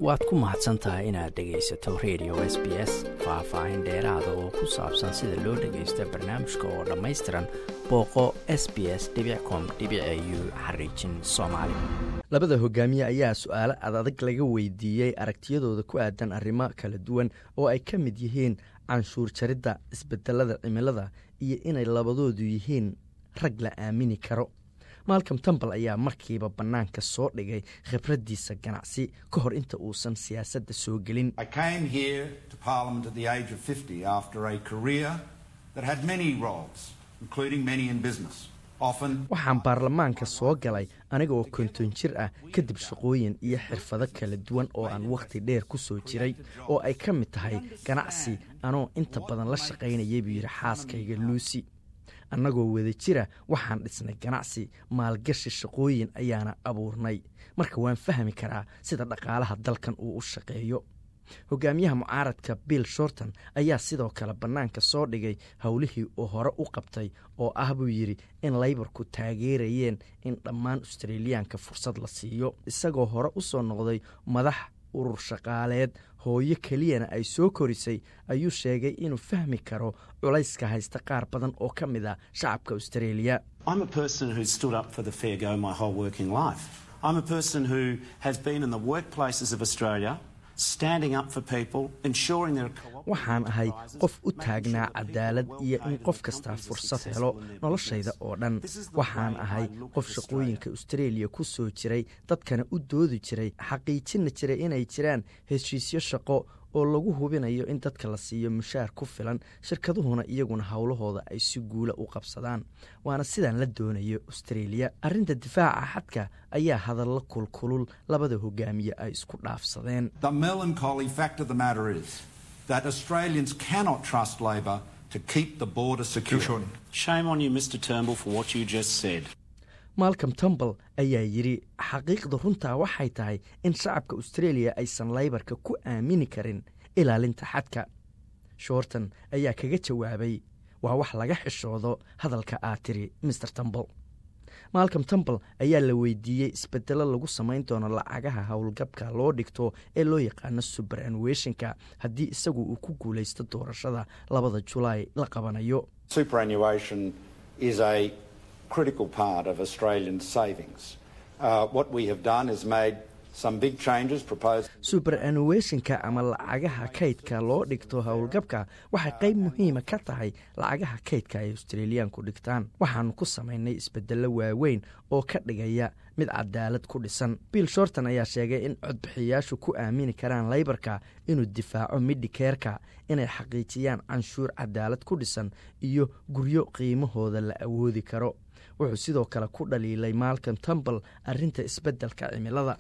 waad ku mahadsan tahay inaad dhegaysato radio s b s faah-faahin dheeraada oo ku saabsan sida loo dhagaysto barnaamijka oo dhammaystiran booqo s b s com u xariijin soomaali labada hogaamiye ayaa su-aalo adadag laga weydiiyey aragtiyadooda ku aadan arrimo kala duwan oo ay ka mid yihiin canshuur jaridda isbedelada cimilada iyo inay labadoodu yihiin rag la aamini karo malcom tambal ayaa markiiba bannaanka soo dhigay khibraddiisa ganacsi ka hor inta uusan siyaasadda soo gelin waxaan baarlamaanka soo galay aniga oo konton jir ah kadib shaqooyin iyo xirfado kala duwan oo aan wakhti dheer ku soo jiray oo ay ka mid tahay ganacsi anoo inta badan la shaqaynayay buu yidhi xaaskayga luusi annagoo wada jira waxaan dhisnay ganacsi maalgashi shaqooyin ayaana abuurnay marka waan fahmi karaa sida dhaqaalaha dalkan uu u shaqeeyo hogaamiyaha mucaaradka bill shorton ayaa sidoo kale bannaanka soo dhigay howlihii uu hore u qabtay oo ah buu yidhi in laybarku taageerayeen in dhammaan australiyaanka fursad la siiyo isagoo hore u soo noqday madax urur shaqaaleed hooyo keliyana ay soo korisay ayuu sheegay inuu fahmi karo culayska haysta qaar badan oo ka mid a shacabka australia waxaan ahay qof u taagnaa cadaalad iyo in qof kastaa fursad helo noloshayda oo dhan waxaan ahay qof shaqooyinka australia ku soo jiray dadkana u doodi jiray xaqiijina jiray inay jiraan heshiisyo shaqo oo lagu hubinayo in dadka la siiyo mushaar ku filan shirkaduhuna iyaguna howlahooda ay si guula u qabsadaan waana sidaan la doonayo australia arrinta difaaca xadka ayaa hadallo kulkulul labada hogaamiye ay isku dhaafsadeen malcom tumbal ayaa yidhi xaqiiqda runtaa waxay tahay in shacabka australia aysan laybarka ku aamini karin ilaalinta xadka shorton ayaa kaga jawaabay waa wax laga xishoodo hadalka aad tiri maer tumbal malcom tumbal ayaa la weydiiyey isbedelo lagu samayn doono lacagaha howlgabka loo dhigto ee loo yaqaano suberanweshinka haddii isagu uu ku guulaysto doorashada labada julaay la qabanayo critical part of Australian savings. Uh, what we have done is made some big changes proposed. superannuationka ama lacagaha kaydka loo dhigto howlgabka waxay qayb muhiima ka tahay lacagaha kaydka ay australiyaanku dhigtaan waxaanu ku samaynay isbedello waaweyn oo ka dhigaya mid cadaalad ku dhisan bill shorton ayaa sheegay in codbixiyayaashu ku aamini karaan laybarka inuu difaaco midhikeerka inay xaqiijiyaan canshuur cadaalad ku dhisan iyo guryo qiimahooda la awoodi karo wuxuu sidoo kale ku dhaliilay malcom tumbal arinta isbedelka cimilada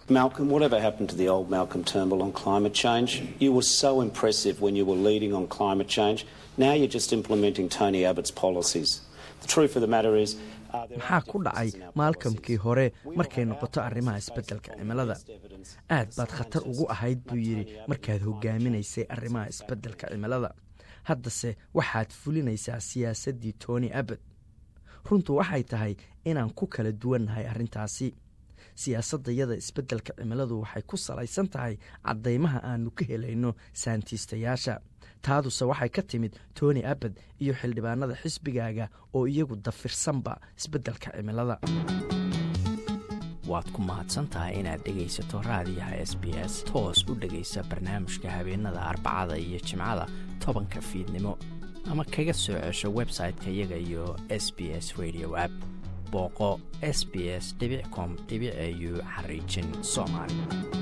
maxaa ku dhacay maalkamkii hore markay noqoto arrimaha isbedelka cimilada aad baad khatar ugu ahayd buu yidhi markaad hogaaminaysay arrimaha isbedelka cimilada haddase waxaad fulinaysaa siyaasaddii tony abad runtu waxay tahay inaan ku kala duwannahay arrintaasi siyaasaddayada isbeddelka cimiladu waxay ku salaysan tahay caddaymaha aannu ka helayno saantiistayaasha taaduse waxay ka timid tony abad iyo xildhibaanada xisbigaaga oo iyagu dafirsanba isbeddelka cimilada waad ku mahadsantahay inaad dhegaysato raadiyaha s b s toos u dhegaysa barnaamijka habeenada arbacada iyo jimcada tobanka fiidnimo ama kaga soo cesho website-ka iyaga iyo s b s radio app booqo s b s com au xariijin soomaali